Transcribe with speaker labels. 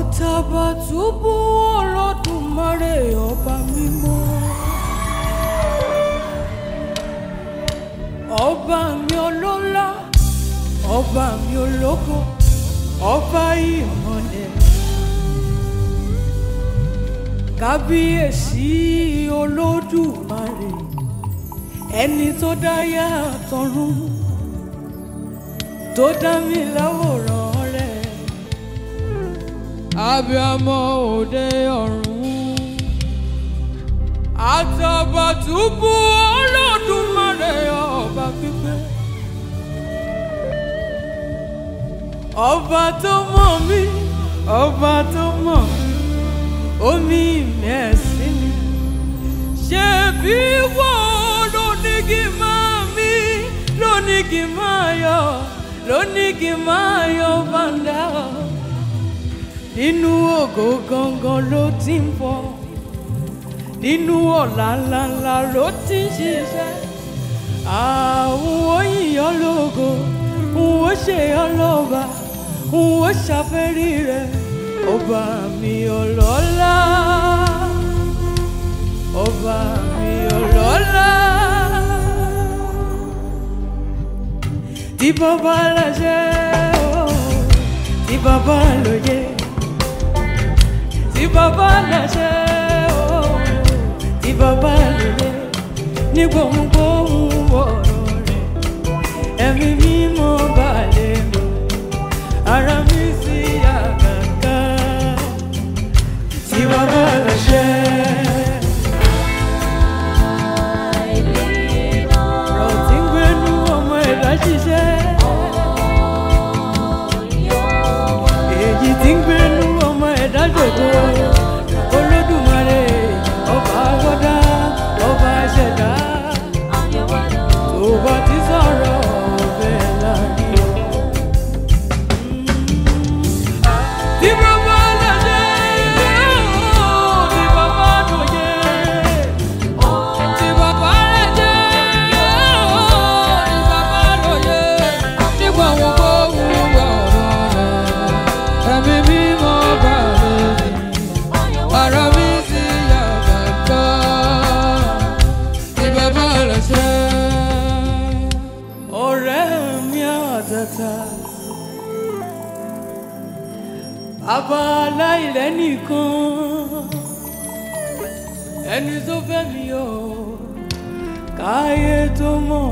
Speaker 1: àtàbàtúbú olódùmarè ọba mímọ́ ọba mi ọlọ́lá ọba mi ológo ọba ìmọ̀lẹ̀ kábíyèsí olódùmarè ẹni tó dá yá àtọ̀run tó dá mi láwòrán rẹ̀ abiyamọ òde ọ̀run àtàbàtúbú olódùmarè ọba pípẹ́ ọba tó mọ̀ mí ọba tó mọ̀ omi mẹ́sì mi ṣe bí wọ́n ló ní kí n máa mí ló ní kí n máa yọ ló ní kí n máa yọ bàǹdà nínú ògo gangan ló ti ń bọ̀ nínú ọ̀la ńláńlá ló ti ń ṣiṣẹ́ àwọn òyìnbó lógo òun ó ṣe ọlọ́ba òun ó ṣàfẹ́rí rẹ̀ ọba mi ọlọ́lá ọba mi ọlọ́lá tí bàbá láṣẹ o tí bàbá lóye tí bàbá láṣẹ o tí bàbá lóye ní gbohùngbohùn ọ̀rọ̀ rẹ̀ ẹ̀mí mímọ́ balẹ̀ mi ara mi sì yá kàkà tí bàbá láṣẹ. ọ̀rọ̀ tí ń gbénú ọmọ ẹ̀dá ṣiṣẹ́ èyí tí ń gbénú ọmọ ẹ̀dá jòkó olódùmarè ọba agbọ́dá ọba ṣẹ̀dá tó bá ti sọ̀rọ̀ ọbẹ̀ láàrin o. Tí bàbá láṣẹ, tí bàbá lóye, tí bàbá láṣẹ, tí bàbá lóye, nígbà wọn kó wúwo ọ̀rọ̀ rẹ̀, ẹ̀mí mímọ́ bá lórí, ara mi sì yá bàbá, tí bàbá láṣẹ. Ọ̀rẹ́ mi àtàtà bàbá aláìlẹ́ nìkan ẹni tó fẹ́ mi o káyé tó mọ̀